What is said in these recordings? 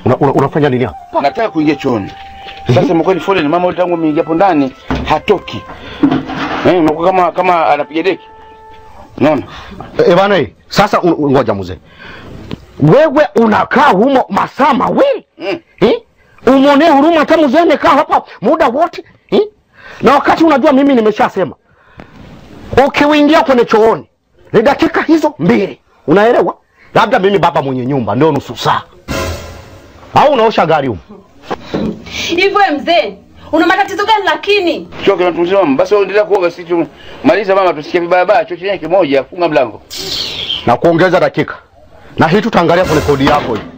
Una, una, unafanya nini hapa? Nataka kuingia chooni. Sasa mko ni foleni mama tangu ameingia hapo ndani hatoki. Eh, unakuwa kama kama anapiga deki. Unaona? E bana, eh, sasa un- un- ngoja mzee, wewe unakaa humo masaa mawili Mm. eh? Umwonee huruma hata mzee amekaa hapa muda wote eh? Na wakati unajua mimi nimeshasema ukiingia kwenye chooni ni dakika hizo mbili, unaelewa? Labda mimi baba mwenye nyumba ndio nusu saa, au unaosha gari humo. Hivyo we mzee, una matatizo gani lakini? Choo kinatunzia mama. Basi wewe endelea kuoga sisi tu. Maliza mama tusikie vibaya baya choo chenyewe kimoja funga mlango. na kuongeza dakika, na hii tutaangalia kwenye kodi yako hii.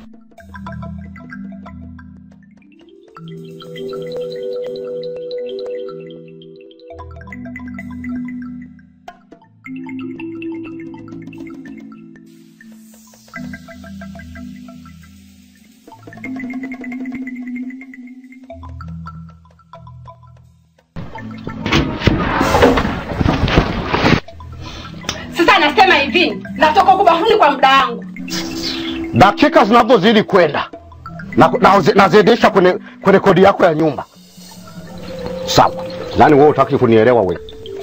Sasa nasema hivi, natoka huko bafuni kwa muda wangu. dakika zinavyozidi kwenda na, na, nazidisha kwenye, kwenye kodi yako ya nyumba sawa. Yani wewe utaki kunielewa wewe.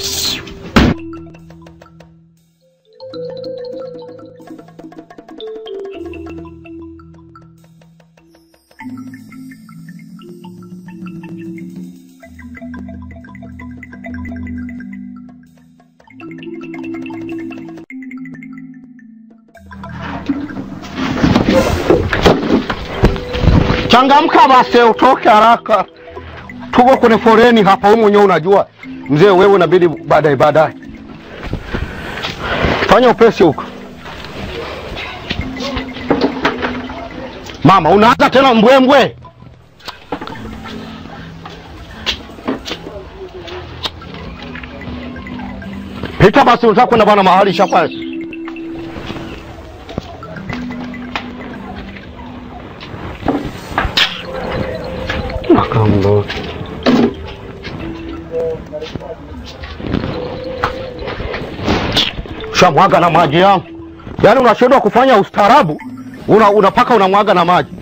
Changamka basi, utoke haraka, tuko kwenye foreni hapa. Wewe mwenyewe unajua mzee, wewe inabidi baadaye baadaye. Fanya upesi huko. Mama, unaanza tena mbwembwe. Pita basi, unataka kwenda bana mahali shapa. Nakambo. Shamwaga na maji yangu. Yaani unashindwa kufanya ustaarabu, una unapaka unamwaga na maji.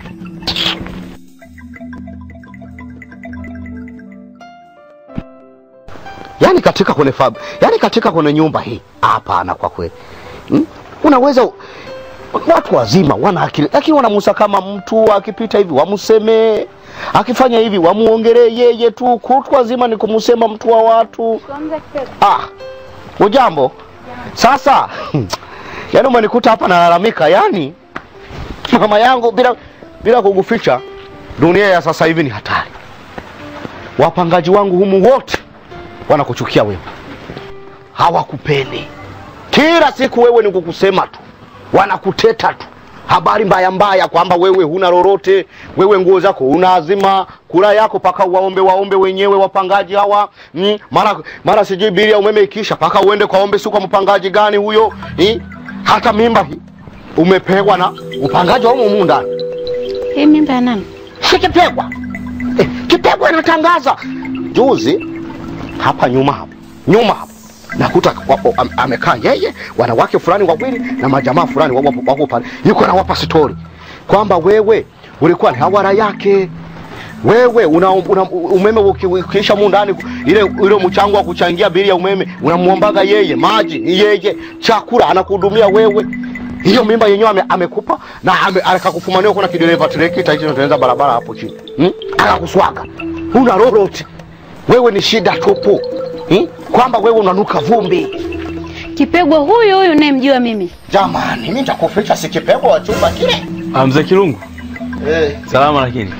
Yaani katika kwenye fab, yaani katika kwenye nyumba hii hapana, kwa kweli hmm? Unaweza watu wazima wana akili, lakini wanamusa kama mtu akipita hivi wamsemee, akifanya hivi wamuongelee yeye tu. Kutwa wazima ni kumsema mtu wa watu. Ah, ujambo. Sasa yaani umenikuta hapa nalalamika, yani mama yangu, bila bila kukuficha, dunia ya sasa hivi ni hatari. Wapangaji wangu humu wote wanakuchukia wewe, hawakupendi. Kila siku wewe ni kukusema tu, wanakuteta tu, habari mbaya mbaya kwamba wewe huna lolote, wewe nguo zako unaazima, kula yako paka waombe waombe wenyewe wapangaji hawa mm, mara mara sijui bili ya umeme ikiisha paka uende kwaombe, si kwa mpangaji gani huyo eh? Hata mimba hii umepewa na mpangaji wa humu ndani Hii mimba ya nani? si Kipegwa eh, Kipegwa anatangaza juzi hapa nyuma hapo nyuma hapo nakuta wapo, am, amekaa yeye wanawake fulani wawili na majamaa fulani wapo wapo pale, yuko anawapa stori kwamba wewe ulikuwa ni hawara yake wewe una, una umeme uki- ukiisha mu ndani ile ile mchango wa kuchangia bili ya umeme unamuombaga yeye, maji ni yeye, chakula anakuhudumia wewe. Hiyo mimba yenyewe ame, amekupa na ame, akakufumania kuna kidereva trekta hicho tunaanza barabara hapo chini hmm? Akakuswaga, huna lolote wewe, ni shida tupu hmm? Kwamba wewe unanuka vumbi. Kipegwa huyu huyu unayemjua mimi. Jamani, mimi nitakuficha si Kipegwa wa chumba kile Ah, mzee Kirungu, eh, salama lakini.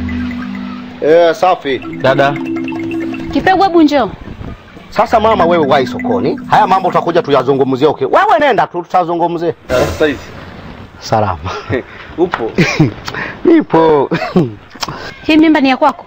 eh, safi. Dada, Kipegwa, hebu njoo. Sasa mama, wewe wai sokoni, haya mambo tutakuja tuyazungumzie. Okay, wewe nenda tu, tutazungumzie. sasa hizi Salama upo? nipo. Hii mimba ni ya kwako?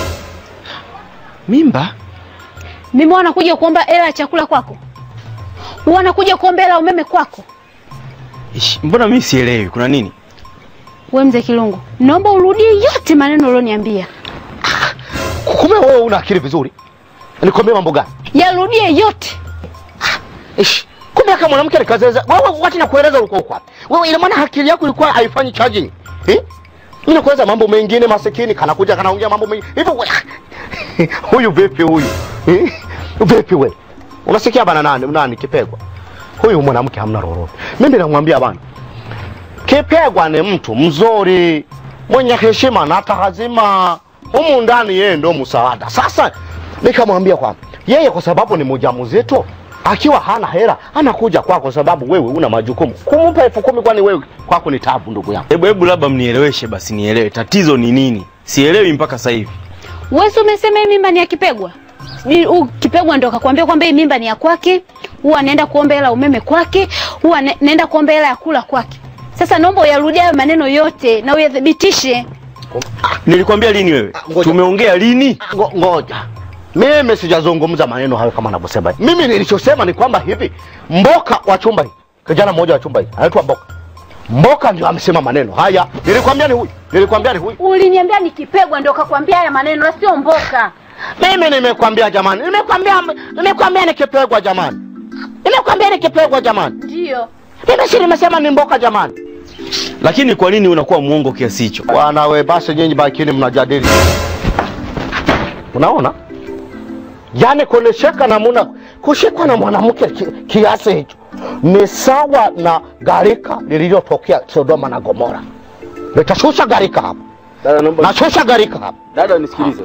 Mimba? Mimi wanakuja kuomba hela ya chakula kwako? Wanakuja kuomba hela ya umeme kwako? Ish, mbona mimi sielewi kuna nini? We mzee Kilungu, naomba urudie yote maneno ulioniambia, Kumbe wewe una akili vizuri. Nikwambie mambo gani? yarudie yote. Ish, kumbe kama mwanamke alikazeza wewe, wakati nakueleza ulikuwa uko wapi? Wewe ina maana akili yako ilikuwa haifanyi charging. Eh? Mimi nakueleza mambo mengine masikini kanakuja kanaongea mambo mengine. Hivyo we- huyu vipi huyu? Eh? Vipi we? Unasikia bana nani nani kipegwa? Huyu mwanamke hamna lolote. Mimi namwambia bana. Kipegwa ni mtu mzuri, mwenye heshima na tahazima. Humu ndani yeye ndo msaada. Sasa nikamwambia kwamba yeye kwa sababu ni mjamzito akiwa hana hela anakuja kwako sababu wewe una majukumu. Kumpa elfu kumi kwani wewe kwako ni tabu ndugu yangu. Hebu hebu labda mnieleweshe basi nielewe tatizo ni nini? Sielewi mpaka sasa hivi. Wewe si umesema hii mimba ni ya Kipegwa? Sijui huyu Kipegwa ndo akakwambia kwamba hii mimba ni ya kwake, huwa anaenda kuomba hela umeme kwake, huwa ane- naenda kuomba hela ya kula kwake. Sasa naomba uyarudie hayo maneno yote na uyathibitishe. Nilikwambia lini wewe? ngoja. Tumeongea lini? Ngo, ngoja mimi sijazungumza maneno hayo kama anavyosema mimi nilichosema ni kwamba hivi mboka wa chumba hii kijana mmoja wa chumba hii anaitwa mboka mboka ndio amesema maneno haya nilikwambia ni huyu nilikwambia ni huyu Uliniambia ni Kipegwa ndo akakwambia haya maneno na sio Mboka. mimi nimekwambia jamani nimekwambia nimekwambia nikipegwa jamani nimekwambia nikipegwa jamani Ndio. mimi si nimesema ni mboka jamani Lakini kwa nini unakuwa muongo kiasi hicho? bwana we basi nyinyi bakini mnajadili unaona yaani kunisheka na muna kushikwa na mwanamke ki, kiasi hicho ni sawa na gharika lililotokea Sodoma na Gomora. Nitashusha gharika hapa, Dada naomba nashusha gharika hapa. dada nisikilize.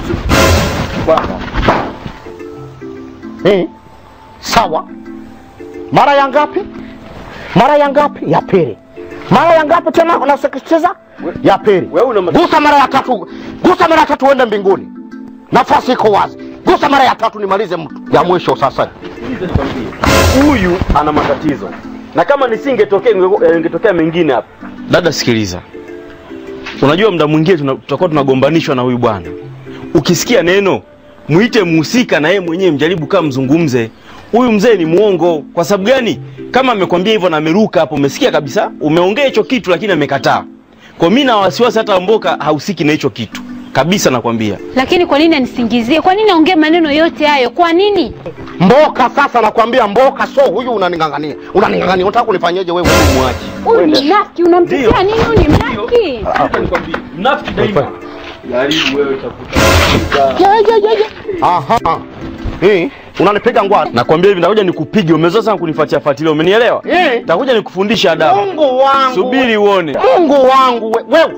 Eh, sawa. Mara ya ngapi? Mara ya ngapi? Ya pili. Mara ya ngapi tena unasikitiza? Ya pili. Wewe una Gusa mara ya tatu, gusa mara ya tatu uende mbinguni. Nafasi iko wazi. Gusa mara ya tatu nimalize mtu. Ya mwisho sasa. huyu ana matatizo na kama nisingetokea inge- ingetokea mengine hapa. Dada sikiliza, unajua muda mwingine tuna- tutakuwa tunagombanishwa na huyu bwana. Ukisikia neno mwite mhusika na yeye mwenyewe mjaribu kama mzungumze. Huyu mzee ni muongo. Kwa sababu gani? Kama amekwambia hivyo na ameruka hapo, umesikia kabisa, umeongea hicho kitu lakini amekataa. Kwa mimi na wasiwasi, hata Mboka hahusiki na hicho kitu kabisa, nakwambia. Lakini kwa nini anisingizie? Kwa nini aongee maneno yote hayo? Kwa nini? Mboka sasa nakwambia mboka so huyu unaningangania. Unaningangania. Unataka kunifanyaje wewe? Mwache. Huyu ni mnafiki, unamtetea nini? Huyu ni mnafiki. Mnafiki daima. Jaribu wewe utakuta. Ya, ya, ya, ya. Aha. Eh, unanipiga ngwani. Nakwambia hivi, nitakuja nikupige. Umezoea sana kunifuatia fuatilia, umenielewa? Eh. Nitakuja nikufundisha adabu. Mungu wangu. Subiri uone. Mungu wangu we- wewe.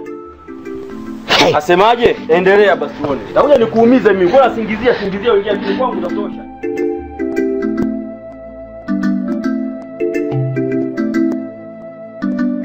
Hey. Asemaje? Endelea basi uone. Nitakuja nikuumize mimi. Bora singizia singizia, ingia kwangu utatosha.